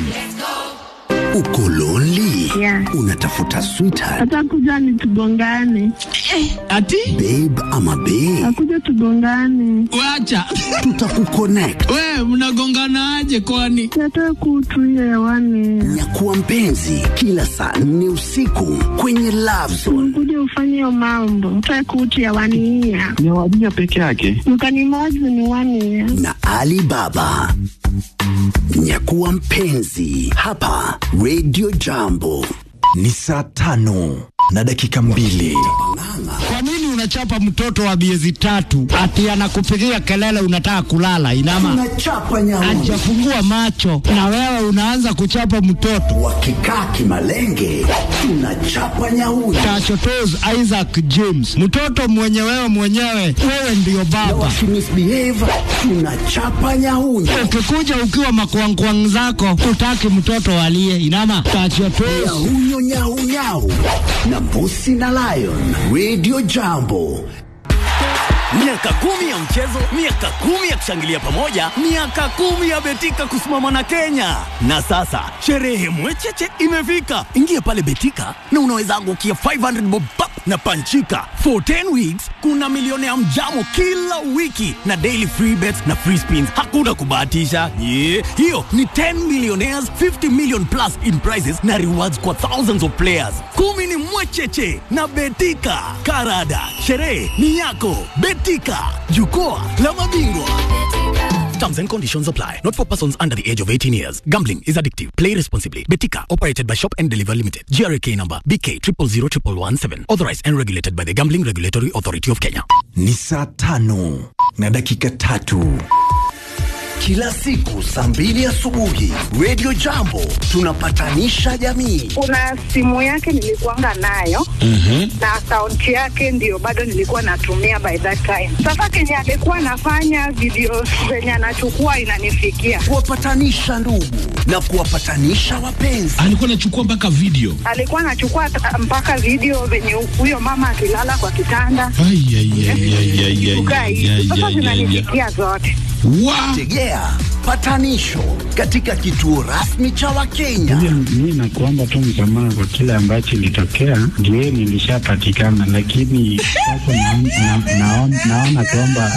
Uko lonely? Yeah. Unatafuta sweetheart, Atakuja ni tugongane, Ati babe ama babe? akuja tugongane, wacha Tutakuconnect. we mnagonganaje kwani? nataka kutuia hewani, Nyakuwa mpenzi kila saa 4 usiku kwenye Love Zone. kuja ufanye hiyo mambo, nataka kutu hewani hiya ni wadija peke yake mkanimozi ni wani ya na Ali Baba. Nyakuwa mpenzi hapa Radio Jambo. Ni saa tano na dakika mbili. Kwa nini unachapa mtoto wa miezi tatu ati anakupigia kelele unataka kulala? Inama Tunachapa nyauni hajafungua macho na wewe unaanza kuchapa mtoto. wakikaa kimalenge, tunachapa nyauni Tachotos Isaac James, mtoto mwenye wewe mwenyewe, wewe ndiyo na baba. wakimisbehave, tunachapa nyauni Ukikuja ukiwa makwangkwang zako, utaki mtoto alie. Inama tachotos nyahunyo nyaunyau na mbusi na lion. Radio Jambo Miaka kumi ya mchezo, miaka kumi ya kushangilia pamoja, miaka kumi ya Betika kusimama na Kenya. Na sasa sherehe mwecheche imefika. Ingia pale Betika na unaweza angukia 500 bob pap na panchika. For 10 weeks kuna milioni ya mjamo kila wiki na daily free bets na free spins. Hakuna kubahatisha. Yeah. Hiyo ni 10 millionaires, 50 million plus in prizes na rewards kwa thousands of players. Kumi ni mwecheche na Betika. Karada, sherehe ni yako. Betika, jukwaa la mabingwa. Terms and conditions apply. Not for persons under the age of 18 years. Gambling is addictive. Play responsibly. Betika, operated by Shop and Deliver Limited. GRK number BK 000117. Authorized and regulated by the Gambling Regulatory Authority of Kenya. Ni saa tano na dakika tatu. kila siku saa mbili asubuhi Radio Jambo tunapatanisha jamii. kuna simu yake nilikuanga nayo na akaunti yake ndio bado nilikuwa natumia by that time. Sasa kenye alikuwa anafanya video zenye anachukua inanifikia, kuwapatanisha ndugu na kuwapatanisha wapenzi. alikuwa anachukua mpaka video. alikuwa anachukua ta- mpaka video venye huyo mama akilala kwa kitanda Ai, ai, ai, ai, ai, ai, kukaa ai, hivi. ai, Sasa ai, ai, ai. zinanifikia zote. Wa- Tegea patanisho katika kituo rasmi cha Wakenya. mi nakuomba tu msamaha kwa kile ambacho ilitokea ndio nilishapatikana lakini sasa naon- na- naon- naona kwamba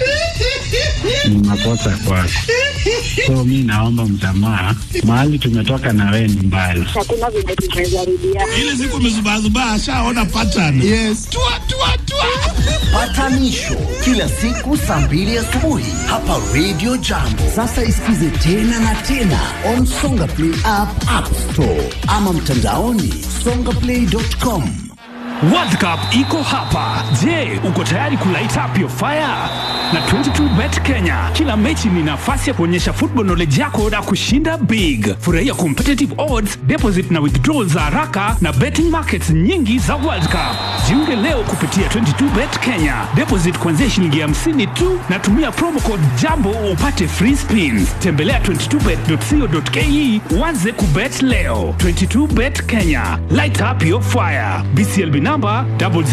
ni makosa kwako so mi naomba msamaha mahali tumetoka na wewe ni mbali Hakuna vile tumezarudia. ile siku amezubazubaa ashaona pattern. Yes. Tua, tua, tua. Patanisho kila siku saa mbili asubuhi hapa Radio Jambo. Sasa isikize tena na tena on Songa Play app, App Store ama mtandaoni songaplay.com. World Cup iko hapa. Je, uko tayari kulight up your fire? Na 22bet Kenya, kila mechi ni nafasi ya kuonyesha football knowledge yako na kushinda big. Furahia competitive odds, deposit na withdrawal za haraka na betting markets nyingi za World Cup. Jiunge leo kupitia 22bet Kenya. Deposit kuanzia shilingi 50 tu na tumia promo code JAMBO upate free spins. Tembelea 22bet.co.ke uanze kubet leo. 22bet Kenya, light up your fire. BCLB number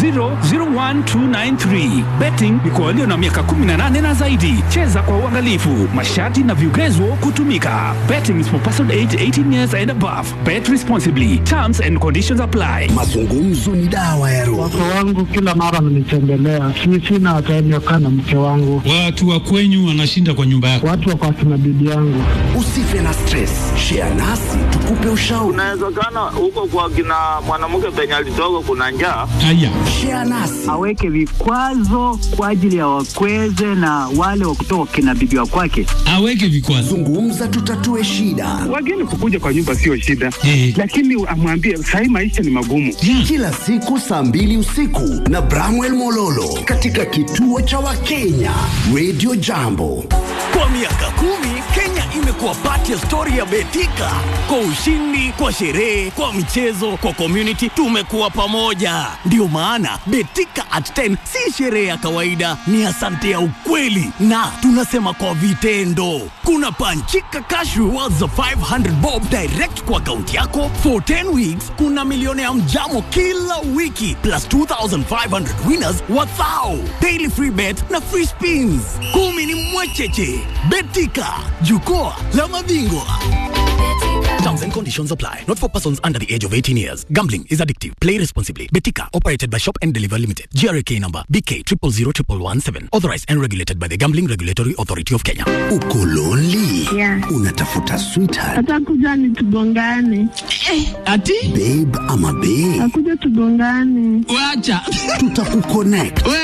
0001293. Betting ni kwa walio na miaka 18 na zaidi. Cheza kwa uangalifu. Masharti na vigezo kutumika. Betting is for person age 18 years and above. Bet responsibly. Terms and conditions apply. Mazungumzo ni dawa ya roho. watoto wangu kila mara wananitembelea si sina time ya kukaa na mke wangu Watu wa kwenyu wanashinda kwa nyumba yako. watu wako akina bibi yangu Usife na stress, share nasi tukupe ushauri. Inawezekana huko kwa kina mwanamke penye alitoka kuna njaa. Haya. Share nasi aweke vikwazo kwa ajili ya wakweze na wale wa kutoka kina bibi wa kwake Aweke vikwazo. zungumza, tutatue shida Wageni kukuja kwa nyumba sio shida, Eh. lakini amwambie sahii maisha ni magumu. kila siku saa mbili usiku na Bramwell Mololo katika kituo cha Wakenya Radio Jambo. Kwa miaka kumi Kenya ime imekuwa pati ya stori ya Betika. Kwa ushindi, kwa sherehe, kwa michezo, kwa community, tumekuwa pamoja. Ndiyo maana Betika at 10 si sherehe ya kawaida, ni asante ya ukweli, na tunasema kwa vitendo. Kuna panchika cash rewards za 500 bob direct kwa akaunti yako for 10 weeks. Kuna milioni ya mjamo kila wiki plus 2500 winners wathao daily free bet na free spins. Kumi ni mwecheche. Betika, jukwaa la mabingwa. Terms and conditions apply. Not for persons under the age of 18 years. Gambling is addictive. Play responsibly. Betika, operated by Shop and Deliver Limited. GRK number BK 000117. Authorized and regulated by the Gambling Regulatory Authority of Kenya. Uko lonely? Yeah. Unatafuta sweetheart, Atakuja ni tugongane. Ati babe ama babe? Akuja tugongane. wacha Tutakuconnect. we